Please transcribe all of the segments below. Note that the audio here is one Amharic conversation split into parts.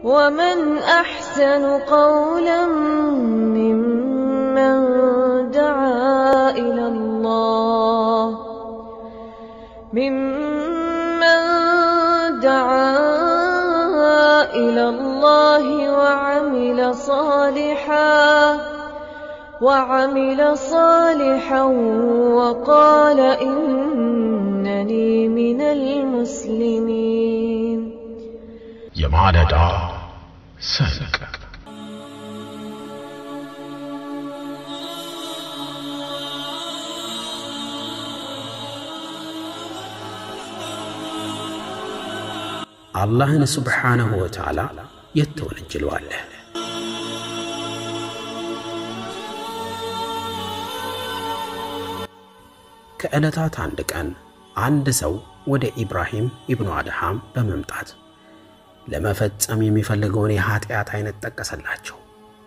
ومن أحسن قولا ممن دعا إلى الله ممن دعا إلى الله وعمل صالحا وعمل صالحا وقال إنني من المسلمين የማለዳ ሰንቅ አላህን ስብሓነሁ ወተዓላ የት ትወነጅለዋለህ? ከዕለታት አንድ ቀን አንድ ሰው ወደ ኢብራሂም ኢብኑ አድሃም በመምጣት ለመፈጸም የሚፈልገውን የኀጢአት አይነት ጠቀሰላቸው።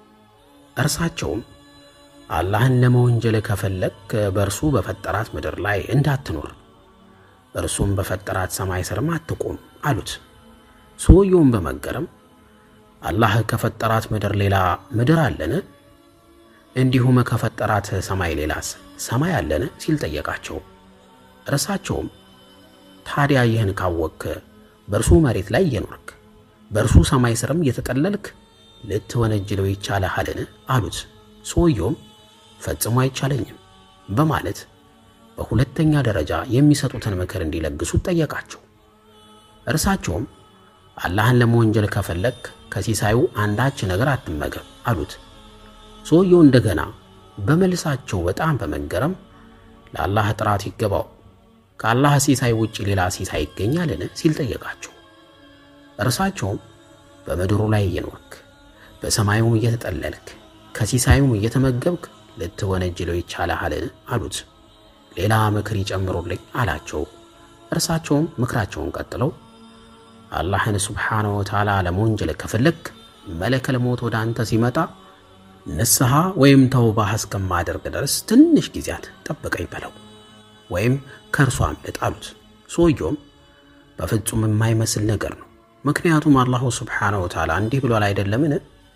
እርሳቸውም አላህን ለመወንጀል ከፈለግ በእርሱ በፈጠራት ምድር ላይ እንዳትኖር፣ እርሱም በፈጠራት ሰማይ ስርም አትቁም አሉት። ሰውየውም በመገረም አላህ ከፈጠራት ምድር ሌላ ምድር አለን? እንዲሁም ከፈጠራት ሰማይ ሌላስ ሰማይ አለን? ሲል ጠየቃቸው። እርሳቸውም ታዲያ ይህን ካወቅክ በእርሱ መሬት ላይ እየኖርክ በእርሱ ሰማይ ስርም እየተጠለልክ ልትወነጅለው ይቻልሃልን? አሉት። ሰውየውም ፈጽሞ አይቻለኝም በማለት በሁለተኛ ደረጃ የሚሰጡትን ምክር እንዲለግሱት ጠየቃቸው። እርሳቸውም አላህን ለመወንጀል ከፈለግ ከሲሳዩ አንዳች ነገር አትመገብ አሉት። ሰውየው እንደገና በመልሳቸው በጣም በመገረም ለአላህ ጥራት ይገባው ከአላህ ሲሳይ ውጭ ሌላ ሲሳይ ይገኛልን? ሲል ጠየቃቸው። እርሳቸውም በምድሩ ላይ እየኖርክ በሰማዩም እየተጠለልክ ከሲሳዩም እየተመገብክ ልትወነጅለው ይቻልሃልን? አሉት። ሌላ ምክር ይጨምሩልኝ አላቸው። እርሳቸውም ምክራቸውን ቀጥለው አላህን ስብሓነሁ ወተዓላ ለመወንጀል ከፈለግ መለከል ሞት ወደ አንተ ሲመጣ ንስሐ ወይም ተውባህ እስከማደርግ ድረስ ትንሽ ጊዜያት ጠብቀኝ በለው ወይም ከእርሷ አምልጥ አሉት። ሰውየውም በፍጹም የማይመስል ነገር ነው፣ ምክንያቱም አላሁ ስብሓነሁ ወተዓላ እንዲህ ብሏል አይደለምን?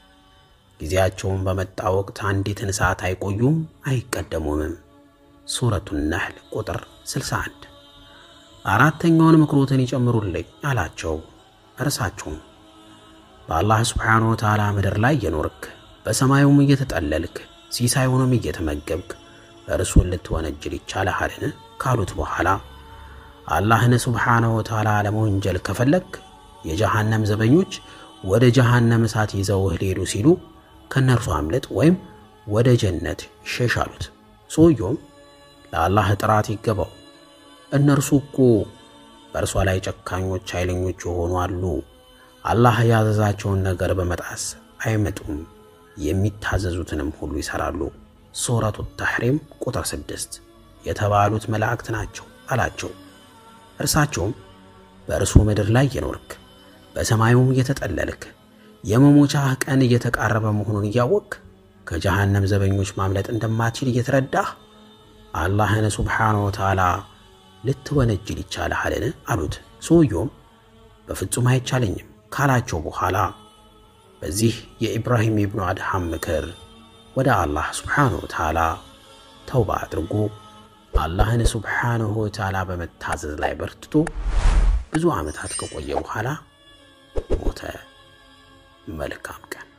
ጊዜያቸውን በመጣ ወቅት አንዲትን ሰዓት አይቆዩም አይቀደሙምም። ሱረቱ ነህል ቁጥር 61 አራተኛውን ምክሮትን ይጨምሩልኝ አላቸው። እርሳቸውም በአላህ ስብሓነሁ ወተዓላ ምድር ላይ እየኖርክ በሰማዩም እየተጠለልክ ሲሳዩንም እየተመገብክ እርሱን ልትወነጅል ይቻልሃልን? ካሉት በኋላ አላህን ስብሓነሁ ወተዓላ ለመወንጀል ከፈለግ የጀሃነም ዘበኞች ወደ ጀሃነም እሳት ይዘውህ ሊሄዱ ሲሉ ከነርሱ አምልጥ ወይም ወደ ጀነት ሸሽ አሉት። ሰውየውም ለአላህ ጥራት ይገባው፣ እነርሱ እኮ በእርሷ ላይ ጨካኞች ኃይለኞች የሆኑ አሉ። አላህ ያዘዛቸውን ነገር በመጣስ አይመጡም፣ የሚታዘዙትንም ሁሉ ይሠራሉ። ሱረቱ ተሕሪም ቁጥር ስድስት የተባሉት መላእክት ናቸው አላቸው። እርሳቸውም በእርሱ ምድር ላይ እየኖርክ በሰማዩም እየተጠለልክ የመሞቻህ ቀን እየተቃረበ መሆኑን እያወቅክ ከጀሃነም ዘበኞች ማምለጥ እንደማትችል እየተረዳህ አላህን ሱብሓነሁ ወተዓላ ልትወነጅል ይቻልሃልን? አሉት። ሰውየውም በፍጹም አይቻለኝም ካላቸው በኋላ በዚህ የኢብራሂም ኢብኑ አድሃም ምክር ወደ አላህ ሱብሓነሁ ወተዓላ ተውባ አድርጎ አላህን ሱብሓነሁ ወተዓላ በመታዘዝ ላይ በርትቶ ብዙ ዓመታት ከቆየ በኋላ ሞተ። መልካም ቀን